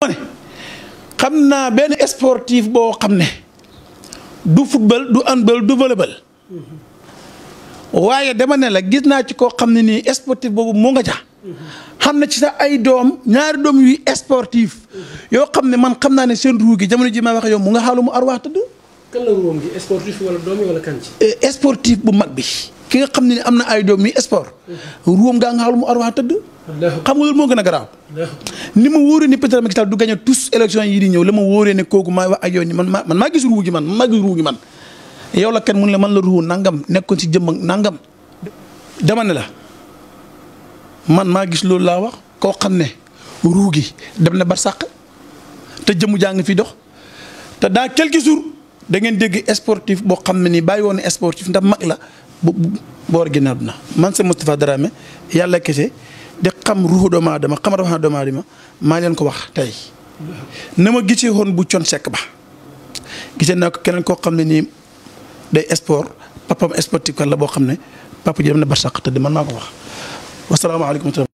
xam naa benn sportif boo xam ne du football du handball du volleyball waaye dama ne la gis naa ci koo xam ne nii sportif boobu mu nga ca xam na ci sax ay doom ñaari doom yuy sportif yoo xam ne man xam naa ne seen ruu gi jamono ji may wax yow mu nga xaalu mu arwaax tëdd kan la ruum gi sportif wala doom yi wala kan ci. sportif bu mag bi ki nga xam ne ni am na ay doom yi sport ruum gaa nga xaalu mu arwaax tëdd xam nga loolu moo gën a garaaw ni ma wóoree ni peut-être Macky Sall du gagné tous élection yi di ñëw la ma wóoree ne kooku maay wax ak yow ni man maa man maa gis ruu gi man man maa gis ruu gi man yow la kenn mun la man la ruu nangam nekkoon ci jëmm ak nangam dama ne la man maa gis loolu laa wax koo xam ne ruu gi dem na ba sàq te jëmu jaa ngi fi dox te dans quelques jours da ngeen dégg sportif boo xam ne nii bàyyi woon sportif ndax mag la bu boor gi na man c'est Moustapha Dramé yàlla kese di xam ruuxu doomu aadama xam rawatina doomu aadama maa leen ko wax tey na ma gisee woon bu con sekk ba gisee naa ko keneen koo xam ne nii day sport papam sportif kan la boo xam ne papa ji dem na barsàq te man maa ko wax wasalaamaaleykum